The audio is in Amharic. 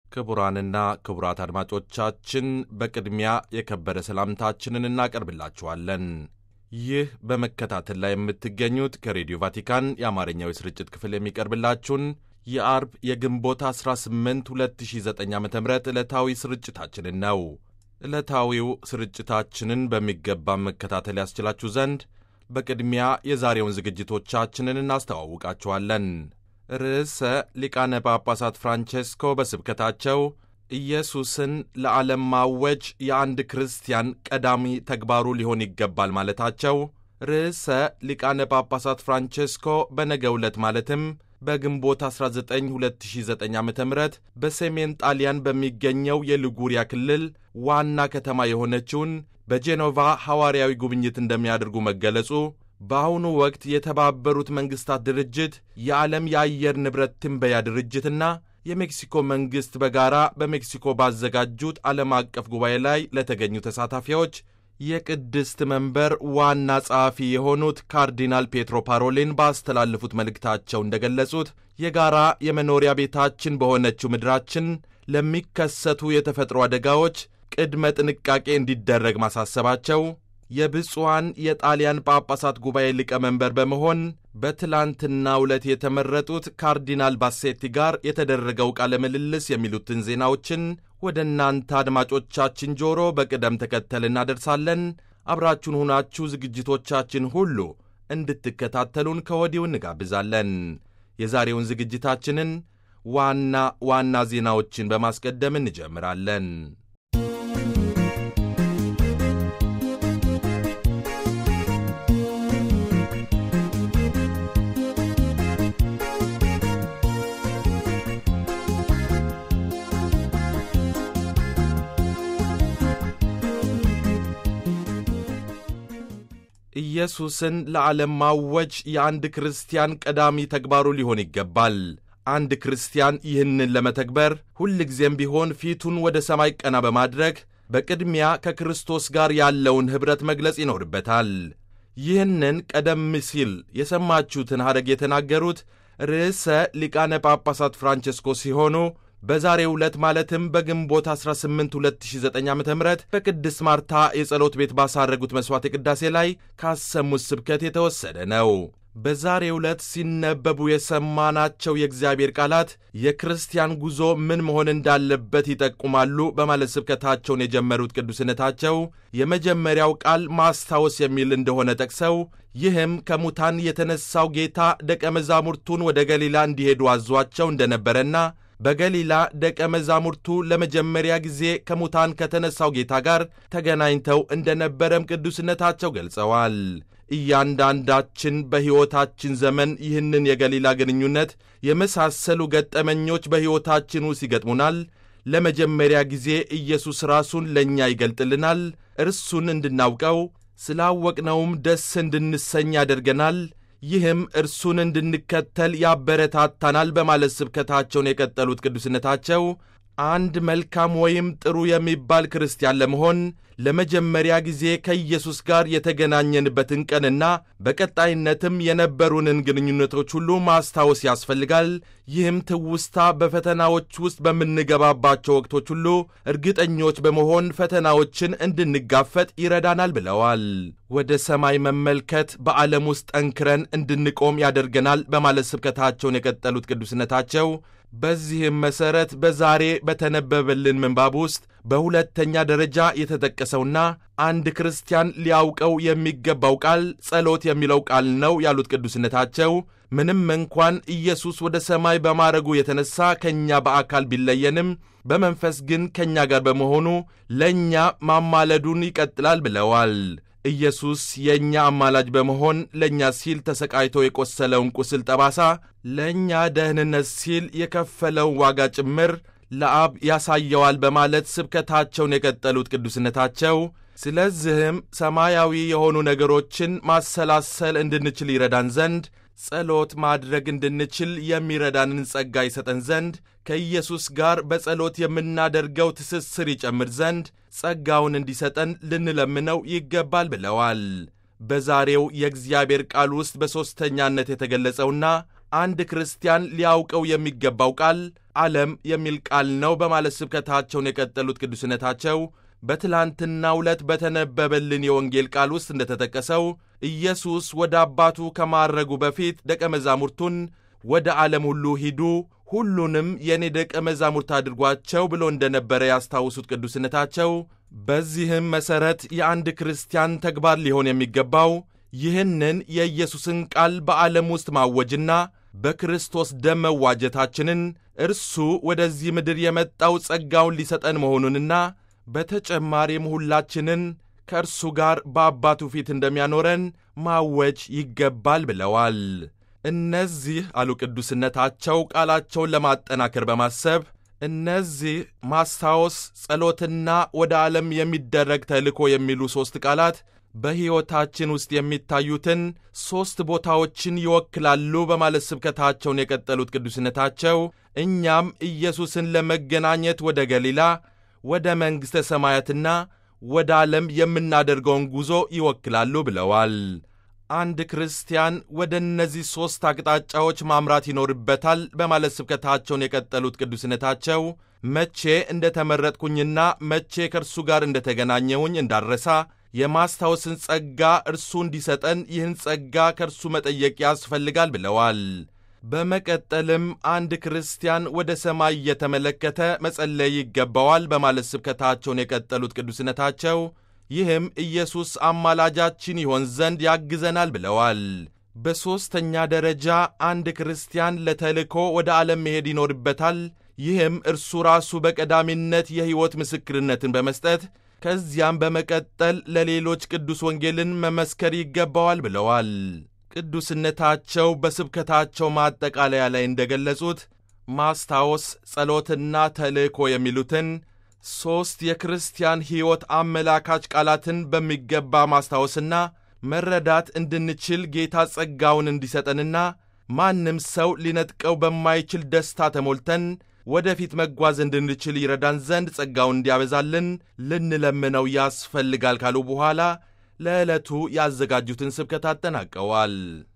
ክቡራንና ክቡራት አድማጮቻችን በቅድሚያ የከበረ ሰላምታችንን እናቀርብላችኋለን። ይህ በመከታተል ላይ የምትገኙት ከሬዲዮ ቫቲካን የአማርኛው የስርጭት ክፍል የሚቀርብላችሁን የአርብ የግንቦት 18 2009 ዓ ም ዕለታዊ ስርጭታችንን ነው። ዕለታዊው ስርጭታችንን በሚገባ መከታተል ያስችላችሁ ዘንድ በቅድሚያ የዛሬውን ዝግጅቶቻችንን እናስተዋውቃችኋለን። ርዕሰ ሊቃነ ጳጳሳት ፍራንቼስኮ በስብከታቸው ኢየሱስን ለዓለም ማወጅ የአንድ ክርስቲያን ቀዳሚ ተግባሩ ሊሆን ይገባል ማለታቸው፣ ርዕሰ ሊቃነ ጳጳሳት ፍራንቼስኮ በነገው ዕለት ማለትም በግንቦት 19 2009 ዓ ም በሰሜን ጣሊያን በሚገኘው የሊጉሪያ ክልል ዋና ከተማ የሆነችውን በጄኖቫ ሐዋርያዊ ጉብኝት እንደሚያደርጉ መገለጹ በአሁኑ ወቅት የተባበሩት መንግሥታት ድርጅት የዓለም የአየር ንብረት ትንበያ ድርጅትና የሜክሲኮ መንግሥት በጋራ በሜክሲኮ ባዘጋጁት ዓለም አቀፍ ጉባኤ ላይ ለተገኙ ተሳታፊዎች የቅድስት መንበር ዋና ጸሐፊ የሆኑት ካርዲናል ፔትሮ ፓሮሊን ባስተላለፉት መልእክታቸው እንደገለጹት የጋራ የመኖሪያ ቤታችን በሆነችው ምድራችን ለሚከሰቱ የተፈጥሮ አደጋዎች ቅድመ ጥንቃቄ እንዲደረግ ማሳሰባቸው የብፁዓን የጣሊያን ጳጳሳት ጉባኤ ሊቀመንበር በመሆን በትላንትናው ዕለት የተመረጡት ካርዲናል ባሴቲ ጋር የተደረገው ቃለ ምልልስ የሚሉትን ዜናዎችን ወደ እናንተ አድማጮቻችን ጆሮ በቅደም ተከተል እናደርሳለን። አብራችሁን ሁናችሁ ዝግጅቶቻችን ሁሉ እንድትከታተሉን ከወዲሁ እንጋብዛለን። የዛሬውን ዝግጅታችንን ዋና ዋና ዜናዎችን በማስቀደም እንጀምራለን። ኢየሱስን ለዓለም ማወጅ የአንድ ክርስቲያን ቀዳሚ ተግባሩ ሊሆን ይገባል። አንድ ክርስቲያን ይህንን ለመተግበር ሁልጊዜም ቢሆን ፊቱን ወደ ሰማይ ቀና በማድረግ በቅድሚያ ከክርስቶስ ጋር ያለውን ኅብረት መግለጽ ይኖርበታል። ይህንን ቀደም ሲል የሰማችሁትን ሐረግ የተናገሩት ርዕሰ ሊቃነ ጳጳሳት ፍራንቼስኮ ሲሆኑ በዛሬው ዕለት ማለትም በግንቦት 18 2009 ዓ ም በቅድስት ማርታ የጸሎት ቤት ባሳረጉት መሥዋዕት ቅዳሴ ላይ ካሰሙት ስብከት የተወሰደ ነው። በዛሬው ዕለት ሲነበቡ የሰማናቸው የእግዚአብሔር ቃላት የክርስቲያን ጉዞ ምን መሆን እንዳለበት ይጠቁማሉ በማለት ስብከታቸውን የጀመሩት ቅዱስነታቸው የመጀመሪያው ቃል ማስታወስ የሚል እንደሆነ ጠቅሰው ይህም ከሙታን የተነሳው ጌታ ደቀ መዛሙርቱን ወደ ገሊላ እንዲሄዱ አዟቸው እንደነበረና በገሊላ ደቀ መዛሙርቱ ለመጀመሪያ ጊዜ ከሙታን ከተነሳው ጌታ ጋር ተገናኝተው እንደነበረም ቅዱስነታቸው ገልጸዋል። እያንዳንዳችን በሕይወታችን ዘመን ይህንን የገሊላ ግንኙነት የመሳሰሉ ገጠመኞች በሕይወታችን ውስጥ ይገጥሙናል። ለመጀመሪያ ጊዜ ኢየሱስ ራሱን ለእኛ ይገልጥልናል። እርሱን እንድናውቀው ስላወቅነውም ደስ እንድንሰኝ ያደርገናል። ይህም እርሱን እንድንከተል ያበረታታናል በማለት ስብከታቸውን የቀጠሉት ቅዱስነታቸው አንድ መልካም ወይም ጥሩ የሚባል ክርስቲያን ለመሆን ለመጀመሪያ ጊዜ ከኢየሱስ ጋር የተገናኘንበትን ቀንና በቀጣይነትም የነበሩንን ግንኙነቶች ሁሉ ማስታወስ ያስፈልጋል። ይህም ትውስታ በፈተናዎች ውስጥ በምንገባባቸው ወቅቶች ሁሉ እርግጠኞች በመሆን ፈተናዎችን እንድንጋፈጥ ይረዳናል ብለዋል። ወደ ሰማይ መመልከት በዓለም ውስጥ ጠንክረን እንድንቆም ያደርገናል በማለት ስብከታቸውን የቀጠሉት ቅዱስነታቸው በዚህም መሠረት በዛሬ በተነበበልን ምንባብ ውስጥ በሁለተኛ ደረጃ የተጠቀሰውና አንድ ክርስቲያን ሊያውቀው የሚገባው ቃል ጸሎት የሚለው ቃል ነው ያሉት ቅዱስነታቸው ምንም እንኳን ኢየሱስ ወደ ሰማይ በማረጉ የተነሳ ከእኛ በአካል ቢለየንም በመንፈስ ግን ከእኛ ጋር በመሆኑ ለእኛ ማማለዱን ይቀጥላል ብለዋል። ኢየሱስ የእኛ አማላጅ በመሆን ለእኛ ሲል ተሰቃይቶ የቆሰለውን ቁስል ጠባሳ ለእኛ ደህንነት ሲል የከፈለውን ዋጋ ጭምር ለአብ ያሳየዋል በማለት ስብከታቸውን የቀጠሉት ቅዱስነታቸው ስለዚህም ሰማያዊ የሆኑ ነገሮችን ማሰላሰል እንድንችል ይረዳን ዘንድ ጸሎት ማድረግ እንድንችል የሚረዳንን ጸጋ ይሰጠን ዘንድ ከኢየሱስ ጋር በጸሎት የምናደርገው ትስስር ይጨምር ዘንድ ጸጋውን እንዲሰጠን ልንለምነው ይገባል ብለዋል። በዛሬው የእግዚአብሔር ቃል ውስጥ በሦስተኛነት የተገለጸውና አንድ ክርስቲያን ሊያውቀው የሚገባው ቃል ዓለም የሚል ቃል ነው በማለት ስብከታቸውን የቀጠሉት ቅዱስነታቸው በትላንትናው ዕለት በተነበበልን የወንጌል ቃል ውስጥ እንደተጠቀሰው ኢየሱስ ወደ አባቱ ከማረጉ በፊት ደቀ መዛሙርቱን ወደ ዓለም ሁሉ ሂዱ፣ ሁሉንም የእኔ ደቀ መዛሙርት አድርጓቸው ብሎ እንደነበረ ያስታውሱት ቅዱስነታቸው በዚህም መሠረት የአንድ ክርስቲያን ተግባር ሊሆን የሚገባው ይህንን የኢየሱስን ቃል በዓለም ውስጥ ማወጅና በክርስቶስ ደም መዋጀታችንን እርሱ ወደዚህ ምድር የመጣው ጸጋውን ሊሰጠን መሆኑንና በተጨማሪም ሁላችንን ከእርሱ ጋር በአባቱ ፊት እንደሚያኖረን ማወጅ ይገባል ብለዋል። እነዚህ አሉ ቅዱስነታቸው ቃላቸውን ለማጠናከር በማሰብ እነዚህ ማስታወስ፣ ጸሎትና ወደ ዓለም የሚደረግ ተልእኮ የሚሉ ሦስት ቃላት በሕይወታችን ውስጥ የሚታዩትን ሦስት ቦታዎችን ይወክላሉ በማለት ስብከታቸውን የቀጠሉት ቅዱስነታቸው እኛም ኢየሱስን ለመገናኘት ወደ ገሊላ፣ ወደ መንግሥተ ሰማያትና ወደ ዓለም የምናደርገውን ጉዞ ይወክላሉ ብለዋል። አንድ ክርስቲያን ወደ እነዚህ ሦስት አቅጣጫዎች ማምራት ይኖርበታል በማለት ስብከታቸውን የቀጠሉት ቅዱስነታቸው መቼ እንደ ተመረጥኩኝና መቼ ከእርሱ ጋር እንደ ተገናኘሁኝ እንዳረሳ የማስታወስን ጸጋ እርሱ እንዲሰጠን ይህን ጸጋ ከእርሱ መጠየቅ ያስፈልጋል ብለዋል። በመቀጠልም አንድ ክርስቲያን ወደ ሰማይ እየተመለከተ መጸለይ ይገባዋል በማለት ስብከታቸውን የቀጠሉት ቅዱስነታቸው ይህም ኢየሱስ አማላጃችን ይሆን ዘንድ ያግዘናል ብለዋል። በሦስተኛ ደረጃ አንድ ክርስቲያን ለተልእኮ ወደ ዓለም መሄድ ይኖርበታል። ይህም እርሱ ራሱ በቀዳሚነት የሕይወት ምስክርነትን በመስጠት ከዚያም በመቀጠል ለሌሎች ቅዱስ ወንጌልን መመስከር ይገባዋል ብለዋል። ቅዱስነታቸው በስብከታቸው ማጠቃለያ ላይ እንደገለጹት ማስታወስ፣ ጸሎትና ተልእኮ የሚሉትን ሦስት የክርስቲያን ሕይወት አመላካች ቃላትን በሚገባ ማስታወስና መረዳት እንድንችል ጌታ ጸጋውን እንዲሰጠንና ማንም ሰው ሊነጥቀው በማይችል ደስታ ተሞልተን ወደፊት መጓዝ እንድንችል ይረዳን ዘንድ ጸጋውን እንዲያበዛልን ልንለምነው ያስፈልጋል ካሉ በኋላ ለዕለቱ ያዘጋጁትን ስብከት አጠናቀዋል።